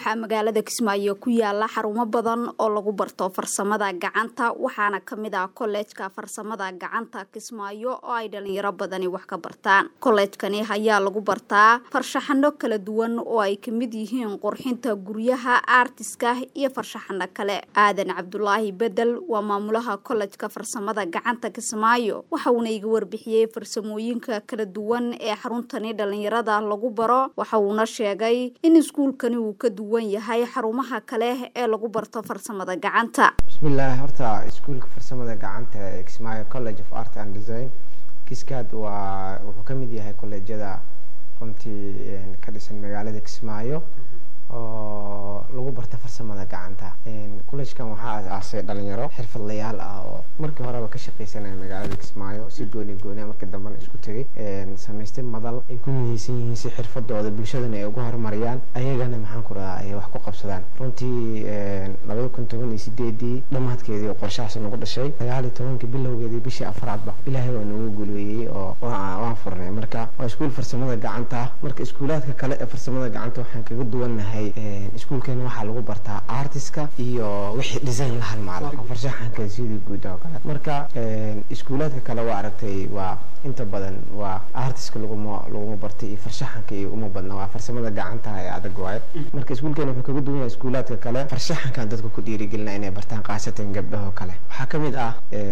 waxaa magaalada kismaayo ku yaala xarumo badan oo lagu barto farsamada gacanta waxaana kamid ah kollejka farsamada gacanta kismaayo oo ay dhalinyaro badani wax ka bartaan kollejkani ayaa lagu bartaa farshaxano kala duwan oo ay kamid yihiin qurxinta guryaha aartiska iyo farshaxano kale aadan cabdulaahi bedel waa maamulaha kollejka farsamada gacanta kismaayo waxauna iga warbixiyey farsamooyinka kala duwan ee xaruntani dhalinyarada lagu baro waxa uuna sheegay in iskuulkani uu ka duwan yahay xarumaha kale ee lagu barto farsamada gacanta bismillaah horta iskuulka farsamada gacanta ee kismaayo college of art and design kiskaad waa wuxuu ka mid yahay kolleejyada runtii ka dhisan magaalada kismaayo oo lagu barta farsamada gacanta collegekan waxaa asaasay dhalinyaro xirfadlayaal ah oo markii horeba ka shaqaysanaya magaalada kismaayo si gooni gooniya markii dambena isku tegay samaystay madal ay ku midaysan yihiin si xirfadooda bulshadana ay ugu horumariyaan ayagana maxaan ku radaa ay wax ku qabsadaan runtii labada kun toban iyo sideedii dhammaadkeedii oo qorshahaas nagu dhashay sagaal iyo tobankii bilowgeedii bishii afraadba ilaahay waa nagu guuleeyey oo waan furnay marka waa iskuul farsamada gacanta marka iskuulaadka kale ee farsamada gacanta waxaan kaga duwannahay iskuulkeena waxaa lagu bartaa artiska iyo wixii design la halmaala farshaxanka sidii guud oo kale marka iskuulaadka kale waa aragtay waa inta badan waa artiska laguma laguma bartay iyo farshaxanka iyo uma badna waa farsamada gacanta ee adag waaye marka iskuulkeena wuxuu kaga duwan yahay iskuulaadka kale farshaxankan dadka ku dhiirigelina inay bartaan khaasatan gabdhaho kale waxaa kamid ah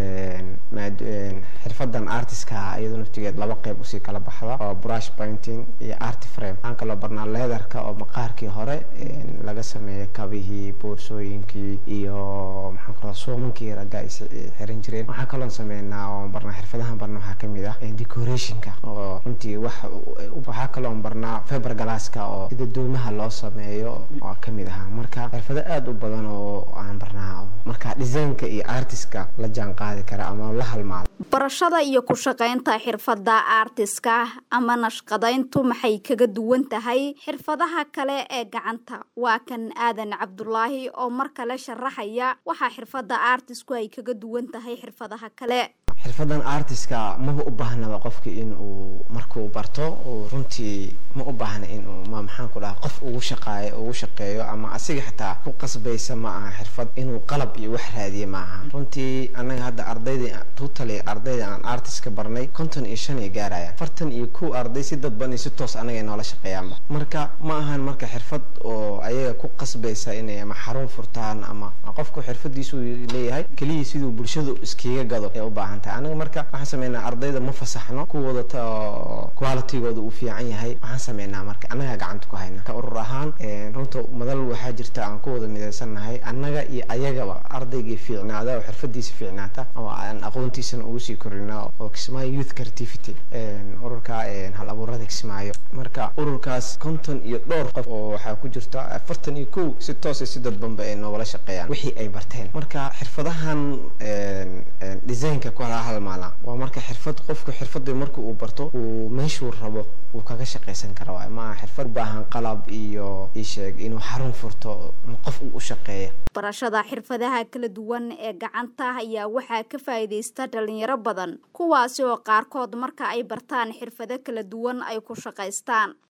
xirfadan artiska iyadoo naftigeed laba qeyb usii kala baxda oo brush painting iyo art frame waxaan kaloo barnaa leatherka oo maqaarkii hore laga sameeyay kabihii boorsooyinkii iyo maxaan kaloo suumankii ragga ay xiran jireen waxaa kaloo sameynaa oo barnaa xirfadahan barna waxaa kamid ah decorationka oo runtii wax waxaa kaloo barnaa fiber glasska oo sida doomaha loo sameeyo oo kamid ahaa marka xirfado aada u badan oo aan barnaa marka designka iyo artiska la jaan qaadi kara ama la halmaado barashada iyo ku shaqaynta xirfada artiska ama nashqadayntu maxay kaga duwan tahay xirfadaha kale ee gacanta waa kan aadan cabdulaahi oo mar kale sharaxaya waxaa xirfada artisku ay kaga duwan tahay xirfadaha kale xirfadan artiska maba u baahnaba qofka in uu markuu barto uu runtii ma u baahna in uu ma maxaan ku dhaha qof ugu shaqaayo ugu shaqeeyo ama asiga xitaa ku qasbaysa ma aha xirfad inuu qalab iyo wax raadiye ma aha runtii annaga hadda ardayda totally ardayda aan artiska barnay konton iyo shan ay gaarayaan afartan iyo kow arday si dadban iyo si toos anaga noola shaqeeyaanba marka ma ahan marka xirfad oo ayaga ku qasbaysa inay ama xarun furtaan ama qofku xirfadiisu leeyahay keliya siduu bulshadu iskiga gado ee u baahan tahay anaga marka waxaan sameynaa ardayda ma fasaxno kuwooda qualitygooda uu fiican yahay waxaan sameynaa marka annagaa gacanta ku hayna ka urur ahaan runta madal waxaa jirta aan ku wada midaysannahay annaga iyo ayagaba ardaygii fiicnaada oo xirfadiisa fiicnaata oo aan aqoontiisana ugu sii korina oo kismaayo youth creativity ururka hal abuurada kismaayo marka ururkaas konton iyo dhowr qof oo waxaa ku jirta afartan iyo kow si toosa si dadbanba ay noogala shaqeeyaan wixii ay barteen marka xirfadahan designka ku halmaala waa marka xirfad qofku xirfada marka uu barto uu meeshuu rabo uu kaga shaqaysan kara waay maaha xirfad ubaahan qalab iyo isheeg inuu xarun furto qof uu u shaqeeya barashada xirfadaha kala duwan ee gacanta ayaa waxaa ka faa'iidaysta dhalinyaro badan kuwaasi oo qaarkood marka ay bartaan xirfado kala duwan ay ku shaqaystaan